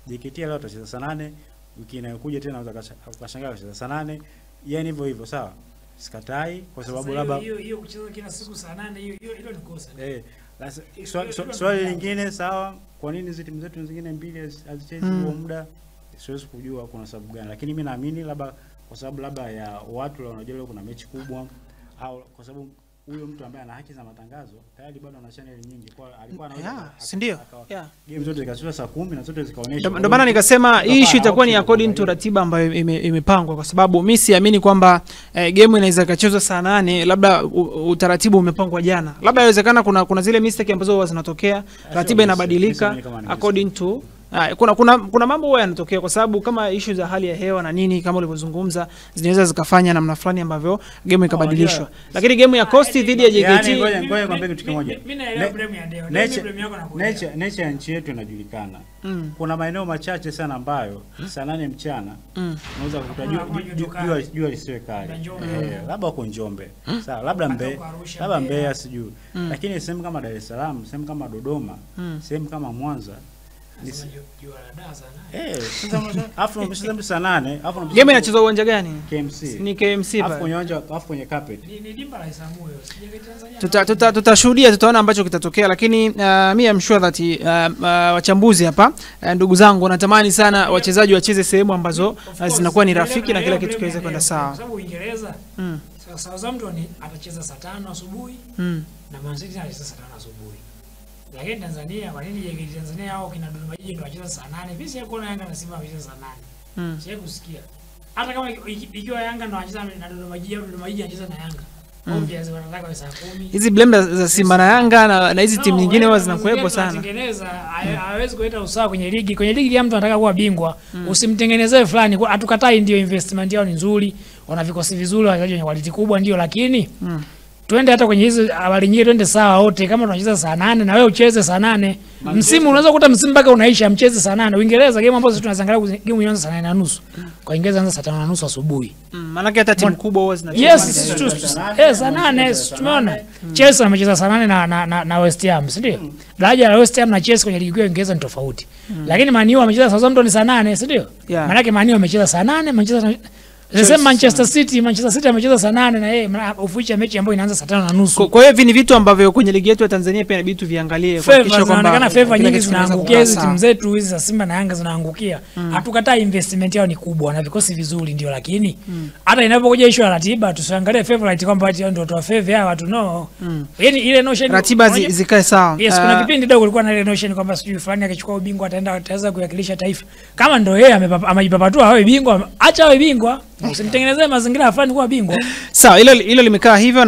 JKT leo atacheza saa nane, wiki inayokuja tena unaweza kasha- ukashangaa akacheza saa nane, yani hivyo hivyo, sawa. Sikatai kwa sababu Sasa labda hiyo hiyo kucheza kila siku saa nane hiyo hiyo hilo ni kosa. Eh, lasa- Hilo- swa- hilo- swa- hilo swali ni lingine sawa, kwa nini hizi timu zetu zingine mbili hazi- hazichezi Mm. huo muda? Siwezi kujua kuna sababu gani, lakini mi naamini labda kwa sababu labda ya watu la wanajua leo kuna mechi kubwa, au kwa sababu huyo mtu ambaye ana haki za matangazo tayari bado ana channel nyingi, kwa alikuwa anaweza Yeah, aka- si ndio? akawa- Yeah. game zote zikachezwa saa kumi na zote zikaonyeshwa. Ndio Kwa ndio maana hiyo nikasema hii tukawa issue na itakuwa ni option according to kuangalia. ratiba ambayo ime- imepangwa, kwa sababu mi siamini kwamba eh, game inaweza ikachezwa saa nane, labda u- utaratibu umepangwa jana, labda inawezekana kuna kuna zile mistake ambazo huwa zinatokea, ratiba mistake, inabadilika mistake kama ni according to Ah, kuna, kuna, kuna mambo huwa yanatokea kwa sababu kama issue za hali ya hewa na nini kama ulivyozungumza zinaweza zikafanya namna fulani ambavyo game ikabadilishwa, unajua- lakini game ya Coast dhidi ya JKT Yani, ngoja- Mi- ngoja mi- nikwambie kitu mi- kimoja. mi- mi naelewa Ne- blame ya Deo. Deo, mi nature- blame yako nakuelewa. nature nature ya nchi yetu inajulikana. mm, Kuna maeneo machache sana ambayo saa nane mchana mm. unaweza kukuta Hakuna- jua- hakuna ju- joto ju- kali. jua jua lisiwe kali Labda Njombe. Eh, labda uko Njombe sawa, labda Hata Mbe, uko Arusha, labda Mbeya. Mbeya sijui, Mm. lakini sehemu kama Dar es Salaam, sehemu kama Dodoma, Mm. sehemu kama Mwanza ni Nasema s- ju- jua la daa sana. eh, sasa unasema- alafu unacheza saa nane alafu unacheza Game inachezwa uwanja gani? KMC Ni KMC alafu pale. kwenye uwanja alafu kwenye carpet Ni ni dimba la Isamuyo. Sijui Tanzania. tuta tuta tutashuhudia tutaona ambacho kitatokea lakini uh, mi am sure that uh, uh, wachambuzi hapa uh, ndugu zangu wanatamani sana wachezaji wacheze sehemu ambazo Of uh, course, zinakuwa ni naelewa- rafiki na kila naelewa kitu blame kiweze ya kwenda Deo, sawa Kwa sababu Uingereza mm. Sa- Southampton atacheza saa tano asubuhi mm. na Man City anacheza saa tano asubuhi. Lakini Tanzania, kwa nini JKT Tanzania hao kina Dodoma Jiji ndio wacheza saa nane? Mimi sijawahi kuona Yanga na Simba wacheza saa nane. Mm. Sijawahi kusikia. Hata kama iki- iki- ikiwa Yanga ndio wanacheza na Dodoma Jiji au Dodoma Jiji anacheza na Yanga. Mm. Obviously wanataka wawe saa kumi. hizi blame za- za Simba na Yanga na na hizi No, timu nyingine wewe huwa na zinakuwepo mazingira sana tunatengeneza, haya- hawezi kuleta usawa kwenye ligi. Kwenye ligi kila mtu anataka kuwa bingwa. Usimtengenezee fulani. Kwa- Hatukatai ndio investment yao ni nzuri. Wana vikosi vizuri, wachezaji wenye quality kubwa ndio lakini mm. twende hata kwenye hizo habari nyingine, twende sawa wote. Kama tunacheza saa nane na wewe ucheze saa nane msimu unaweza kukuta msimu mpaka unaisha, mcheze saa nane. Uingereza game ambazo tunaziangalia kuzi- game inaanza saa nane na nusu, kwa Uingereza inaanza saa tano na nusu asubuhi. Mm. maanake hata timu Mon- kubwa huwa zinacheza Yes, uwanja tu- hiyo. tu- saa nane, eh, saa nane wanacheza si saa tumeona nane. Chelsea amecheza saa nane na, na, na, na West Ham si ndio? Daraja la West Ham na Chelsea kwenye ligi kuu ya Uingereza ni tofauti, lakini Man U amecheza Southampton saa nane si ndio? Yeah. Maanake Man U amecheza saa nane Manchester the same Manchester City Manchester City amecheza saa nane na yeye maana ufuisha mechi ambayo inaanza saa tano na nusu. Kwa- kwa hiyo hivi ni vitu ambavyo kwenye ligi yetu ya Tanzania pia inabidi tuviangalie Favor kuhakikisha kwamba zinaonekana favor kila nyingi kitu kinaweza zinaangukia kukaa hizi sawa. timu zetu hizi za Simba na Yanga zinaangukia. Hatukatai investment yao ni kubwa na vikosi vizuri ndio, lakini hata inapokuja issue ya ratiba tusiangalie favorite kwamba ati hao ndio watu favor hawa watu no. Yaani ile notion ratiba zi, unajua- zikae sawa Yes, kuna Ah, kipindi dogo kulikuwa na ile notion kwamba sijui fulani akichukua ubingwa ataenda ataweza kuwakilisha taifa. Kama ndio yeye amepapa- amejipapatua awe bingwa, acha awe bingwa. Usimtengenezee mazingira fulani kuwa bingwa. sawa hilo hilo limekaa hivyo